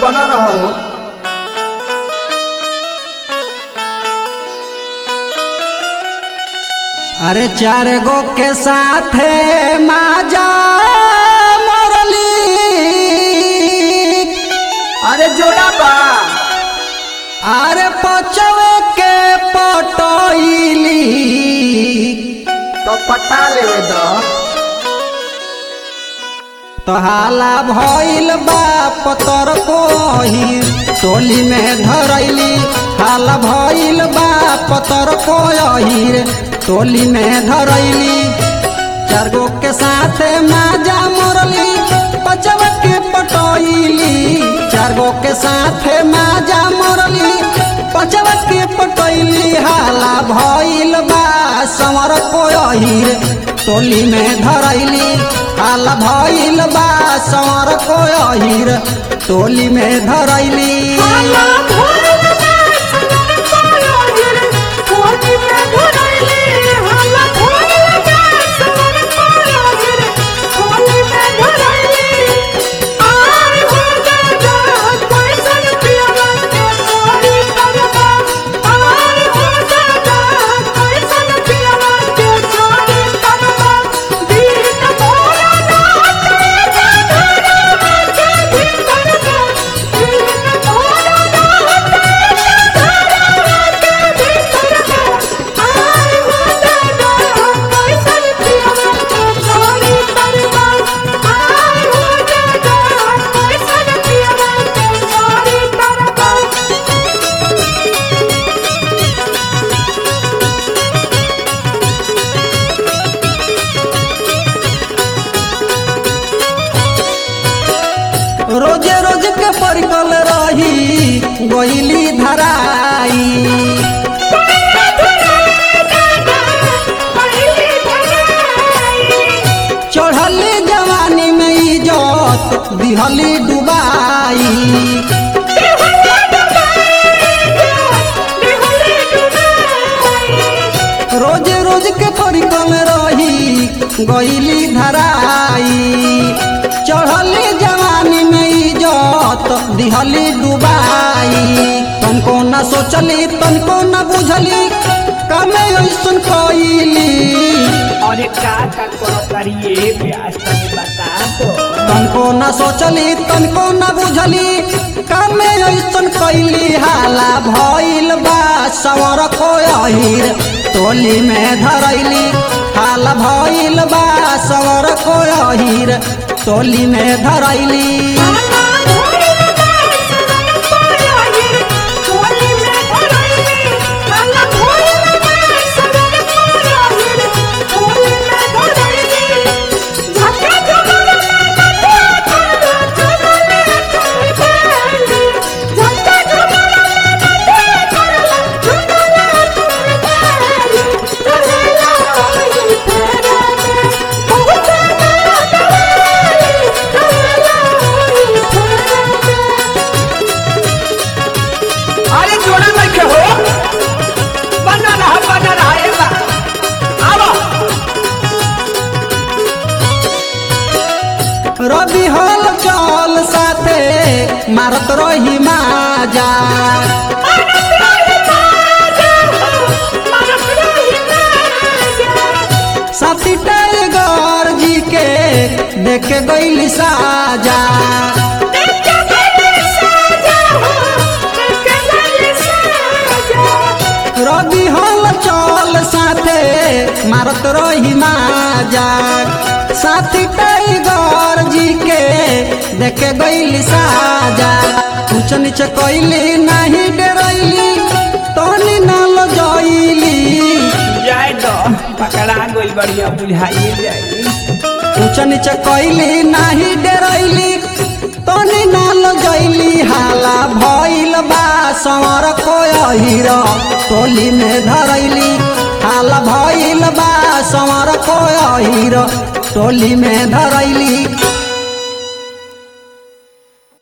बना रहो अरे चार गो के साथे माजा मरली अरे जोड़ा बा अरे पचवे के पटैली तो पटा लेवे दो तो हाला भइल बा पतर कोही टोली में धरैली हाला भइल बा पतर कोही टोली में धरैली चार गो के साथे माजा मरली पचवा के पटैली चार गो के साथे माजा मरली पचवा के पटैली हाला भइल बा समर कोहिर टोली में धरैली हाला भइल बा समर कोहिर टोली में धरैली रोजे रोज के परिकल रही गोइली धराई चढ़ली जवानी में इजत दिहली डुबाई रोज रोज के परिकल रही गईली धराई चढ़ली जवानी में इजत दिहली डुबाई तनको न सोचली तनको न बुझली कमे ऐसन कईली अरे का का करो करिए प्यास तनी बता दो तनको न सोचली तनको न बुझली कामे ऐसन कैली हाला भइल बा सवर कोहिर टोली में धरैली हाला भइल बा सवर कोहिर टोली में धरैली अरे जोड़ा नहीं के हो बना रहा बना रहा ये बा आओ रवि हल चल साथे मारत रही माजा साथी टाइगर जी के देख गईली साजा रवि हल चल साथे मारत रही माजा साथी टाइगर जी के देख गईली साजा ऊंच नीचे कैली नहीं डरैली तोनी नाल जईली जाए दो पकड़ा गोल बढ़िया बुझाइए जाए ऊंच नीचे कैली नाही डरैली तनी नाल जैली हाला भइल बा संवर कोहिर टोली में धरैली हाला भइल बा संवर कोहिर टोली में धरैली